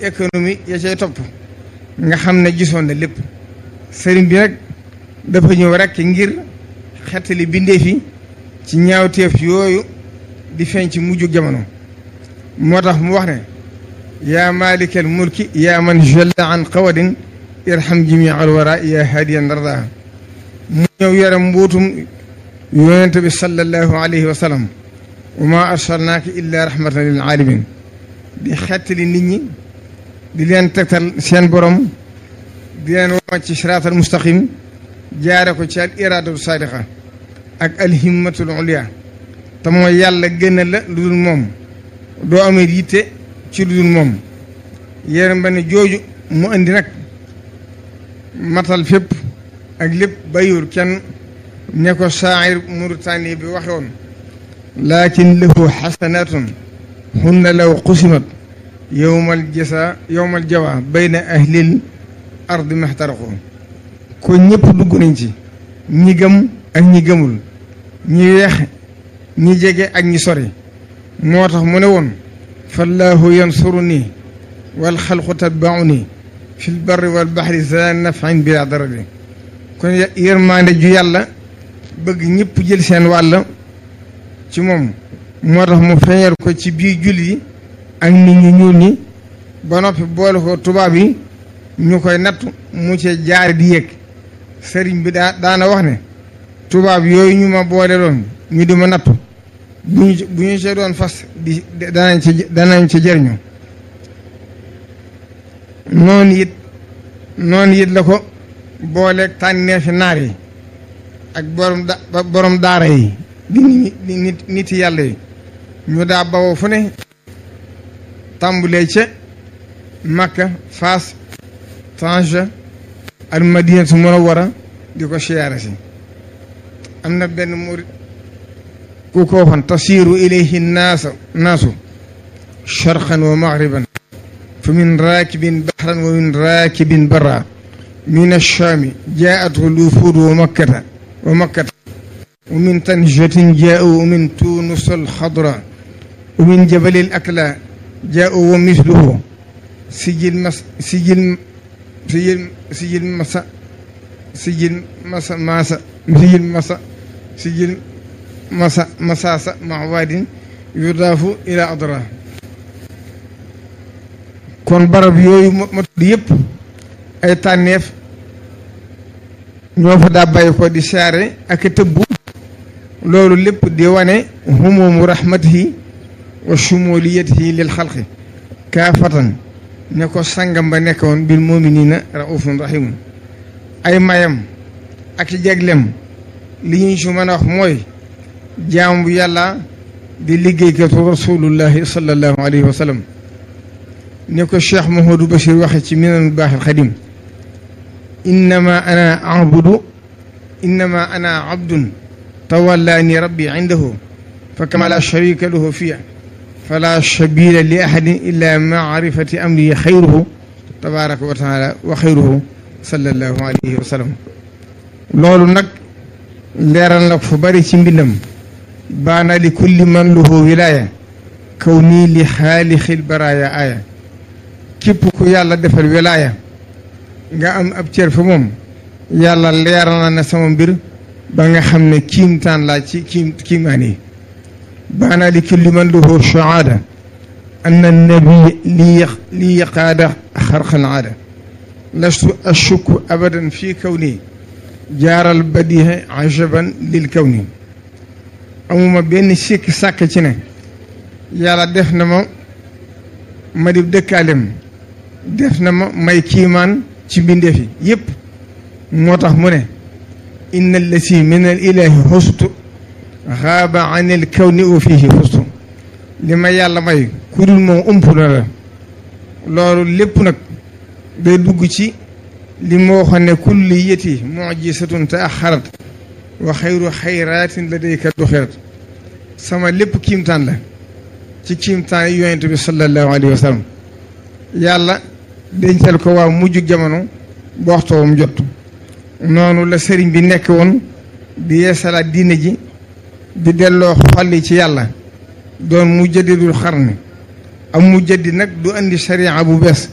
économie ya cay topp nga xam ne gisoon na lépp sëriñ bi nag dafa ñëw rekk ngir xettali bindeef yi ci ñaawteef yooyu di feeñ ci mujju jamono moo tax mu wax ne yaa maalikal mulki yaa man jalla an qawadin irham jami al wara yaa hadiyan dardaa mu ñëw yore mbuutum yonente bi sallallahu alayhi wa sallam wa ma arsalnaaka illa rahmatan lil alamin di xettali nit ñi di leen tegtal seen borom di leen wama ci siraatal mustaqim jaare ko ci al iradatu sadiqa ak alhimmatul ulia te mooy yàlla gën la lu dul moom doo amee yitte ci lu dul moom yéen ba ne jooju mu indi nag matal fépp ak lépp bayur kenn ne ko saayir Mauritanie bi waxe woon lakin lahu xasanatun hunna law qusimat yowmal jasa yowmal jawa bayna ahlil ardi maxtaraqu ko ñëpp dugg nañ ci ñi gëm ak ñi gëmul ñi weex ñi jege ak ñi sori moo tax mu ne woon fallaahu yansuru nii wal xalqu tatbaau nii fi l barri wal baxri za nafin bila darari kon yërmaande ju yàlla bëgg ñëpp jël seen wàll ci moom moo tax mu feeñal ko ci biir julli yi ak nit ñu ñuul ñi ba noppi boole ko tubaab yi ñu koy natt mu ci jaar di yéeg sëriñ bi daa daana wax ne tubaab yooyu ñu ma boole doon ñu di ma nattu bu ñu bu ñu see doon fas di danañ ci danañ ci jëriñu noonu it noonu it la ko booleeg tànneefi naar yi ak borom da borom daara yi di nit nit yàlla yi ñu daa bawoo fu ne tàmbulee ca Makka Faas Tanja al Madinatu Munawwara di ko siyaare si am na benn murit ku ko waxoon tasiiru ilayhi naasa naasu sharqan wa maghriban fa min raakibin bahran wa min raakibin barra min achaami jaa'athu lufuud wa makkata wa makkata wa min tanjatin jaa'u wa min tunus alxadra wa min jabali al akla jaa'u wa misluhu sijil mas sijil sijil sijil masa sijil masa masa sijil masa sijil masa masasa mawadin yudaafu ila adra kon barab yooyu ma tudd yëpp ay tànneef ñoo fa daa bàyyi ko di saare ak tëbbu loolu lépp di wane humumu rahmatihi wa shumuliyatihi lil xalqi kaafatan ne ko sangam ba nekkoon bil muminina raufun rahimun ay mayam ak jeglem li ñu si mën a wax mooy jaam bu yàlla di liggéeykatu rasulullahi sallallahu alayhi wa sallam ne ko cheikh Mouhamadou Bachir waxe ci minanul baaxil xadim innama ana abudu innama ana abdun tawallaani rabbi indahu fa kama la sharika lahu fiya fala sabila li ahadin illa maarifati amri xayruhu tabaraka wa taala wa xayruhu sallallahu alayhi wa sallam loolu nag leeral na ko fu bari ci mbindam baana li kulli man lahu wilaya kaw nii li xaalixil baraaya aaya képp ku yàlla defal wilaya nga am ab cër fa moom yàlla leeral na ne sama mbir ba nga xam ne kiimtaan laa ci kiim kiimaan yi baana li kulli man lahu shahaada anna nabi li li yaqaada xarqal aada lastu ashukku abadan fii kawni jaaral badiha ajaban lil kawni amuma benn sikk sàkk ci ne yàlla def na ma ma di dëkkaalem def na ma may kiimaan ci mbindeef yi yëpp moo tax mu ne inna allasi min al ilahi xustu xaaba an il kawni u fiihi xustu li ma yàlla may ku dul moom ump na la loolu lépp nag day dugg ci li ma waxoon ne kulli yeti mujisatun te axarat wa xayru xayraatin la day ka duxirat sama lépp kiimtaan la ci kiimtaan yi yonent bi sallallahu alayhi wa sallam yàlla dencal ko waa mujj jamono ba waxtoowam jot noonu la sëriñ bi nekk woon di yeesalaat diine ji di delloo xolli ci yàlla doon mu jaddidul xarni am mu jaddi nag du andi sariya bu bees